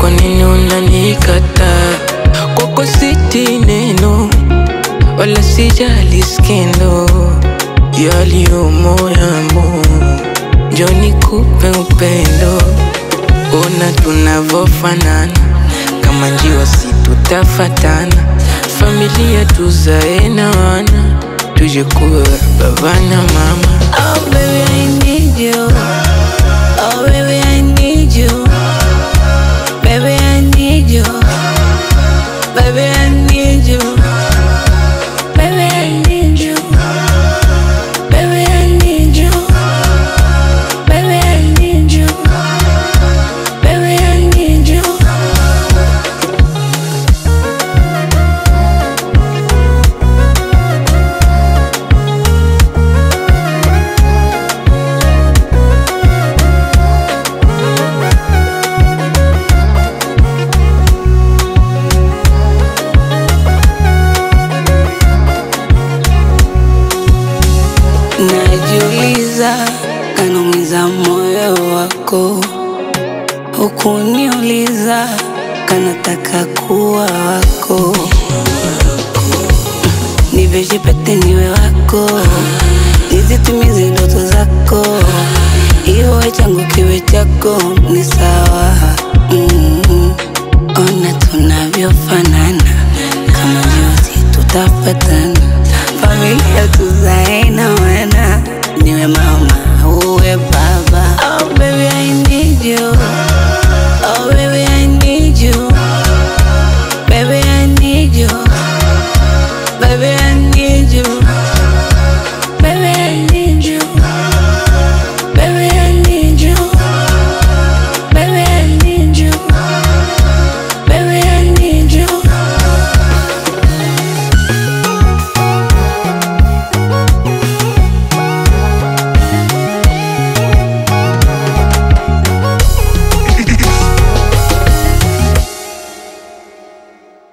kwa nini unanikataa? Kwako siti neno wala sijali skendo yaliyomo yamo, njo nikupe upendo. Ona tunavofanana kama njiwa, si tutafatana. Familia tuzae na wana, tuje kuwa baba na mama. Oh baby I need you. Oh baby I need you. Baby I need you. Baby I need you. Baby I need you. Baby I need you. Baby I need you. Baby I need you. Najiuliza, kanaumiza moyo wako, hukuniuliza, kanataka kuwa wako, niveshe pete niwe wako, nizitimize ndoto zako, iwe changu kiwe chako, ni sawa mm. Ona tunavyofanana, kama njozi tutafatana, familia tu